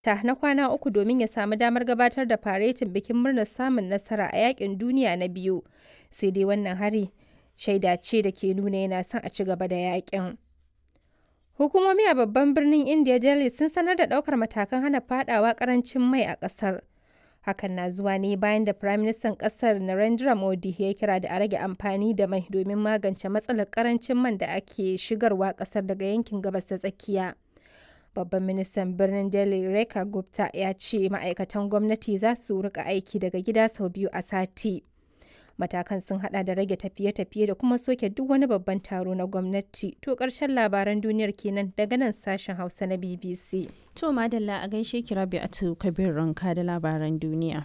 ta na kwana uku domin ya samu damar gabatar da faretin bikin murnar samun nasara a yakin duniya na biyu sai dai wannan hari shaida ce da ke nuna yana son a ci gaba da yakin hukumomi a babban birnin india delhi sun sanar da daukar matakan hana fadawa karancin mai a kasar hakan na zuwa ne bayan da firaministan kasar narendra modi ya kira da a rage amfani da mai domin magance matsalar karancin man da ake shigarwa kasar daga yankin gabas ta tsakiya Babban ministan birnin Delhi Rekha Gupta ya ce ma'aikatan gwamnati za su rika aiki daga gida sau biyu a sati. Matakan sun hada da rage tafiye-tafiye da kuma soke duk wani babban taro na gwamnati. To ƙarshen labaran duniyar kenan daga nan sashen Hausa na BBC. To madalla a gaishe ki Rabi Atu Kabir Ranka da labaran duniya.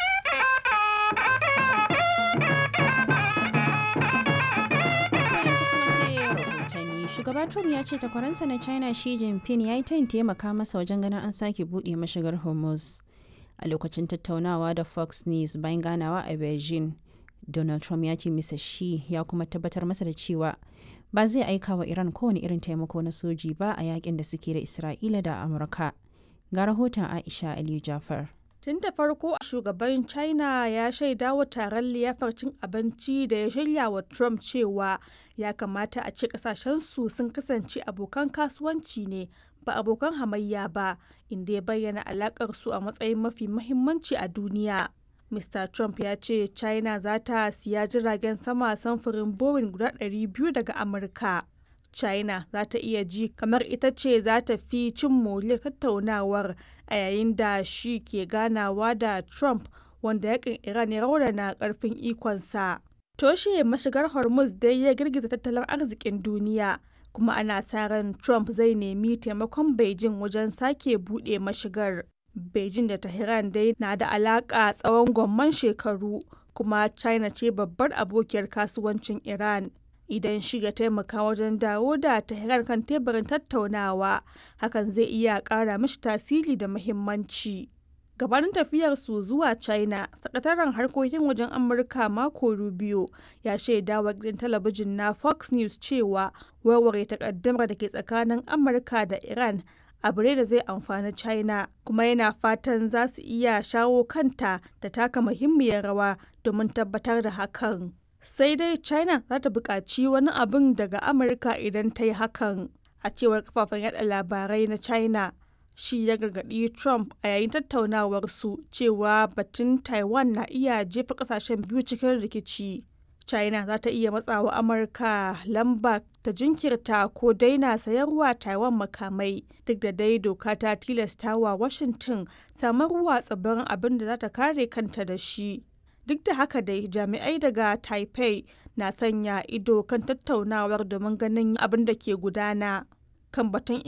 shugaba trump ya ce takwaransa na china shi jinping ya yi tayin taimaka masa wajen ganin an sake buɗe mashigar hormuz a lokacin tattaunawa da fox news bayan ganawa a beijing donald trump ya ce misa shi ya kuma tabbatar masa da cewa ba zai aika wa iran kowane irin taimako na soji ba a yakin da suke da isra'ila da amurka ga rahoton aisha aliyu jafar Tun da farko shugaban China ya shaida wa taron liyafar cin abinci da ya shirya wa Trump cewa ya kamata a ce kasashensu sun kasance abokan kasuwanci ne ba abokan hamayya ba inda ya bayyana alakar su a matsayin mafi mahimmanci a duniya. Mr. Trump ya ce China za ta siya jiragen sama samfurin Boeing guda 200 daga Amurka. China za ta iya ji kamar ita ce za ta fi cin moriyar tattaunawar a yayin da shi ke ganawa da Trump wanda yakin Iran ya raunana karfin ikonsa. Toshe mashigar Hormuz dai ya girgiza tattalin arzikin duniya kuma ana sa ran Trump zai nemi taimakon Beijing wajen sake buɗe mashigar. Beijing da Tehran dai na da alaƙa tsawon gwamman shekaru kuma China ce babbar abokiyar kasuwancin Iran. idan shi ya taimaka wajen dawo da Tehran kan teburin tattaunawa hakan zai iya ƙara mishi tasiri da muhimmanci. Gabanin tafiyar su zuwa China, sakataren harkokin wajen Amurka Marco Rubio ya shaida wa gidan talabijin na Fox News cewa warware takaddamar da ke tsakanin Amurka da Iran abu ne da zai amfani China kuma yana fatan za su iya shawo kanta da taka muhimmiyar rawa domin tabbatar da hakan. sai dai china za ta buƙaci wani abin daga amurka idan ta yi hakan a cewar kafafen yada labarai na china shi ya gargaɗi trump a yayin tattaunawarsu cewa batun taiwan na iya jefa ƙasashen biyu cikin rikici china za ta iya matsawa amurka lamba ta jinkirta ko daina sayarwa taiwan makamai duk da dai doka ta tilasta wa washington samarwa tsibirin abin da za ta kare kanta da shi duk da haka dai jami'ai daga taipei na sanya ido kan tattaunawar domin ganin abin da ke gudana kan batun